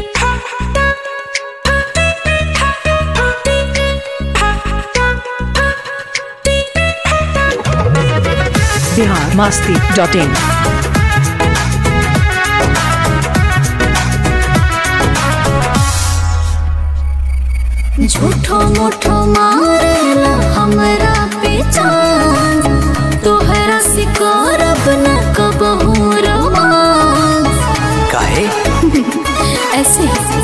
Bihar Masti dot इन झूठो मूठो मारेला हमरा पे चांद तोहरा सिकारब न कबहू रोमांस काहे ऐसे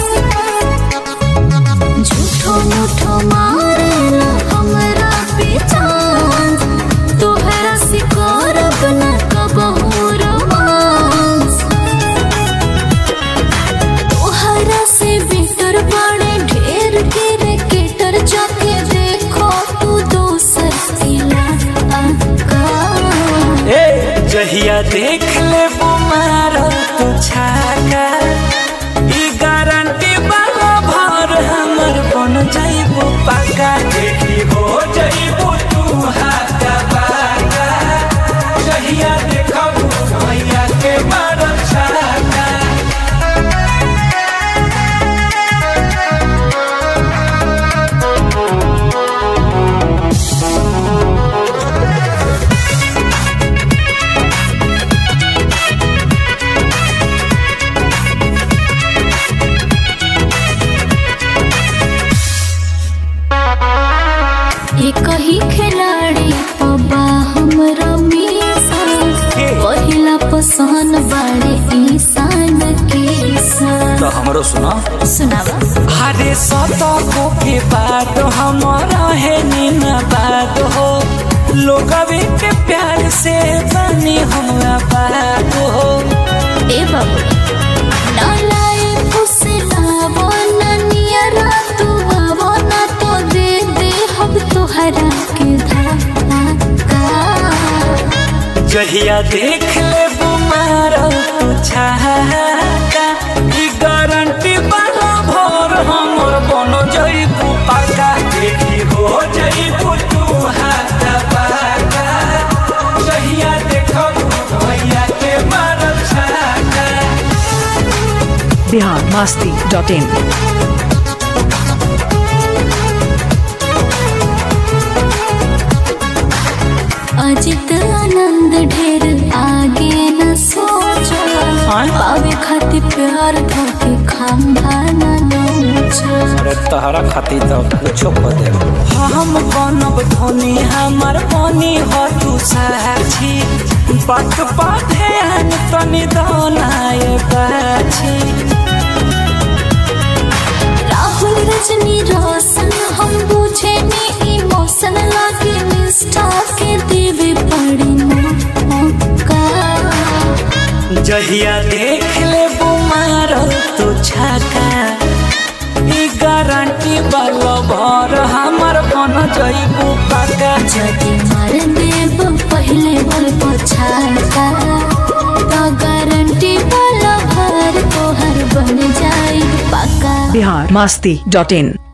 झूठो मूठो मारेला हमरा पे चांद तोहरा सिकारब न कबहू रोमांस तोहरा से बेटर बड़े ढेर के रेकेटर जाके देखो तू दोसर इलाका ए जहिया देख ले मारो तू छाका ई गारंटी वाला भर हमर बन जाइबो पाका देखी हो जाइबो तू हाथा पाका जहिया देखबो भैया के मारो छाका एक ही खिलाड़ी पबा हमरा मीसा पहिला पसंद बाड़े ईसान के सन तो हमरो सुना सुनावा अरे सतको के बात हमारा है नीना बात हो लोग के प्यार से बनी हमरा बात हो ए बाबू ना लाए उसे लावो ना नियरा तू आवो ना तो दे दे हम तोहरा के धाका जहिया देख ले मारो तू छाका ई गारंटी वाला भर हमर बनो जइबू पाका देखी हो जइबू तू हाथ पाका जहिया देखबू भैया के मारो छाका बिहार मास्ती डॉट इन अजित आनंद ढेर आगे न सोचो हाँ? पावे खातिर प्यार के खंभा न नोचो अरे तहरा खातिर तो कुछो कर दे हम बनब धोनी हमर पानी हो तू साक्षी बात बाधे अन तनी दोनाए बाछी राहुल रजनी रोशन हम बुझे नी इमोशन लागे निष्ठा के देवे पड़ी मौका जहिया देख ले मारो तू छाका ई गारंटी वाला भर हमर बन जइबू पाका जदि मार देब पहले बोल पछाता तो गारंटी वाला भर तोहर बन जाई पक्का बिहार मास्ती डॉट इन